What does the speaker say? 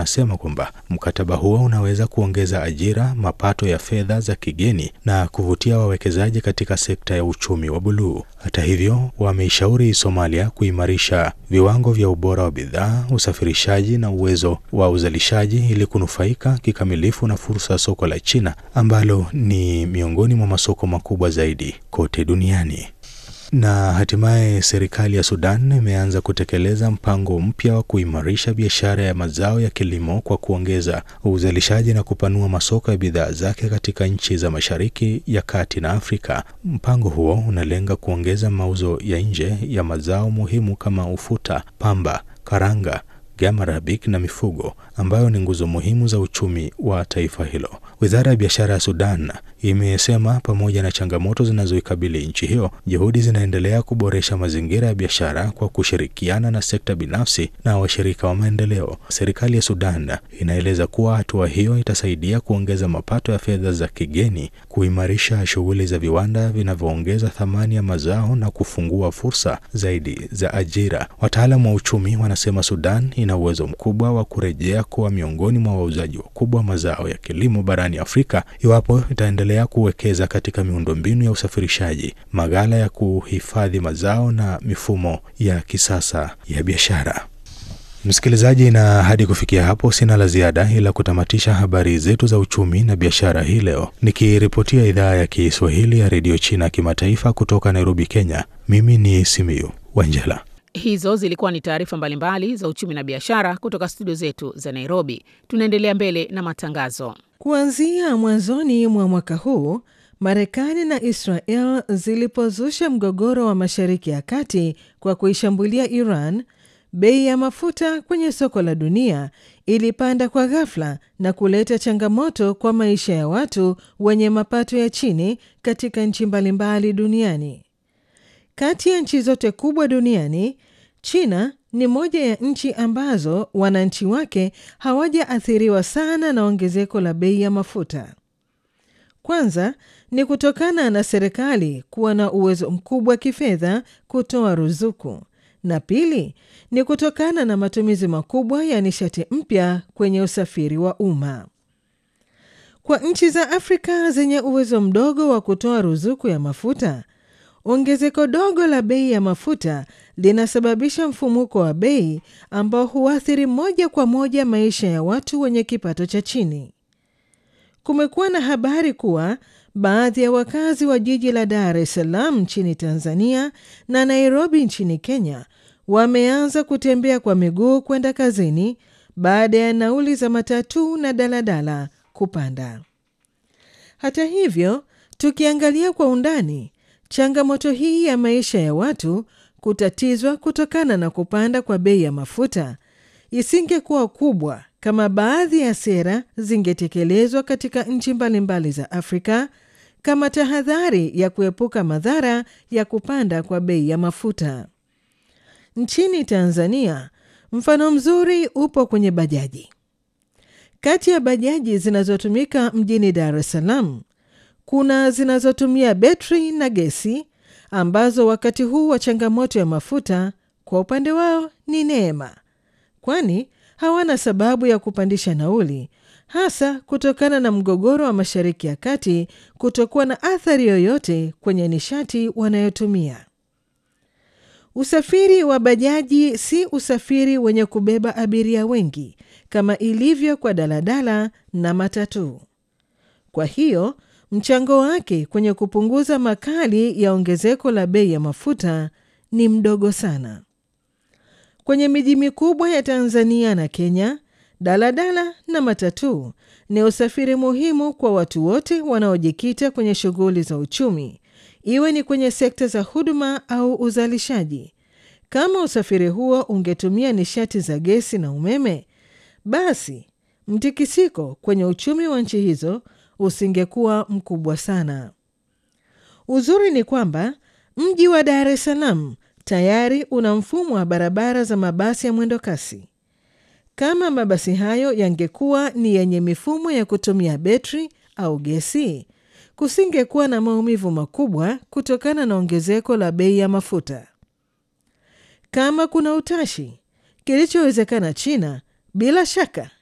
wanasema kwamba mkataba huo unaweza kuongeza ajira, mapato ya fedha za kigeni na kuvutia wawekezaji katika sekta ya uchumi wa buluu. Hata hivyo, wameishauri Somalia kuimarisha viwango vya ubora wa bidhaa, usafirishaji na uwezo wa uzalishaji ili kunufaika kikamilifu na fursa ya soko la China ambalo ni miongoni mwa masoko makubwa zaidi kote duniani. Na hatimaye serikali ya Sudan imeanza kutekeleza mpango mpya wa kuimarisha biashara ya mazao ya kilimo kwa kuongeza uzalishaji na kupanua masoko ya bidhaa zake katika nchi za Mashariki ya Kati na Afrika. Mpango huo unalenga kuongeza mauzo ya nje ya mazao muhimu kama ufuta, pamba, karanga gama arabic na mifugo ambayo ni nguzo muhimu za uchumi wa taifa hilo. Wizara ya biashara ya Sudan imesema pamoja na changamoto zinazoikabili nchi hiyo, juhudi zinaendelea kuboresha mazingira ya biashara kwa kushirikiana na sekta binafsi na washirika wa maendeleo. Serikali ya Sudan inaeleza kuwa hatua hiyo itasaidia kuongeza mapato ya fedha za kigeni, kuimarisha shughuli za viwanda vinavyoongeza thamani ya mazao na kufungua fursa zaidi za ajira. Wataalamu wa uchumi wanasema Sudan ina uwezo mkubwa wa kurejea kuwa miongoni mwa wauzaji wakubwa wa mazao ya kilimo barani Afrika iwapo itaendelea kuwekeza katika miundombinu ya usafirishaji, maghala ya kuhifadhi mazao na mifumo ya kisasa ya biashara. Msikilizaji, na hadi kufikia hapo sina la ziada ila kutamatisha habari zetu za uchumi na biashara hii leo, nikiripotia idhaa ya Kiswahili ya redio China kimataifa kutoka Nairobi, Kenya. Mimi ni Simiyu Wanjela. Hizo zilikuwa ni taarifa mbalimbali za uchumi na biashara kutoka studio zetu za Nairobi. Tunaendelea mbele na matangazo. Kuanzia mwanzoni mwa mwaka huu, Marekani na Israel zilipozusha mgogoro wa Mashariki ya Kati kwa kuishambulia Iran, bei ya mafuta kwenye soko la dunia ilipanda kwa ghafla na kuleta changamoto kwa maisha ya watu wenye mapato ya chini katika nchi mbalimbali duniani. Kati ya nchi zote kubwa duniani, China ni moja ya nchi ambazo wananchi wake hawajaathiriwa sana na ongezeko la bei ya mafuta. Kwanza ni kutokana na serikali kuwa na uwezo mkubwa kifedha kutoa ruzuku, na pili ni kutokana na matumizi makubwa ya nishati mpya kwenye usafiri wa umma. Kwa nchi za Afrika zenye uwezo mdogo wa kutoa ruzuku ya mafuta, ongezeko dogo la bei ya mafuta linasababisha mfumuko wa bei ambao huathiri moja kwa moja maisha ya watu wenye kipato cha chini. Kumekuwa na habari kuwa baadhi ya wakazi wa jiji la Dar es Salaam nchini Tanzania na Nairobi nchini Kenya wameanza kutembea kwa miguu kwenda kazini baada ya nauli za matatu na daladala kupanda. Hata hivyo, tukiangalia kwa undani, changamoto hii ya maisha ya watu kutatizwa kutokana na kupanda kwa bei ya mafuta isingekuwa kubwa kama baadhi ya sera zingetekelezwa katika nchi mbalimbali za Afrika kama tahadhari ya kuepuka madhara ya kupanda kwa bei ya mafuta. Nchini Tanzania, mfano mzuri upo kwenye bajaji. Kati ya bajaji zinazotumika mjini Dar es Salaam, kuna zinazotumia betri na gesi ambazo wakati huu wa changamoto ya mafuta kwa upande wao ni neema, kwani hawana sababu ya kupandisha nauli, hasa kutokana na mgogoro wa Mashariki ya Kati kutokuwa na athari yoyote kwenye nishati wanayotumia. Usafiri wa bajaji si usafiri wenye kubeba abiria wengi kama ilivyo kwa daladala na matatu. Kwa hiyo mchango wake kwenye kupunguza makali ya ongezeko la bei ya mafuta ni mdogo sana. Kwenye miji mikubwa ya Tanzania na Kenya, daladala na matatu ni usafiri muhimu kwa watu wote wanaojikita kwenye shughuli za uchumi, iwe ni kwenye sekta za huduma au uzalishaji. Kama usafiri huo ungetumia nishati za gesi na umeme, basi mtikisiko kwenye uchumi wa nchi hizo usingekuwa mkubwa sana. Uzuri ni kwamba mji wa Dar es Salaam tayari una mfumo wa barabara za mabasi ya mwendo kasi. Kama mabasi hayo yangekuwa ni yenye mifumo ya kutumia betri au gesi, kusingekuwa na maumivu makubwa kutokana na ongezeko la bei ya mafuta. Kama kuna utashi, kilichowezekana China bila shaka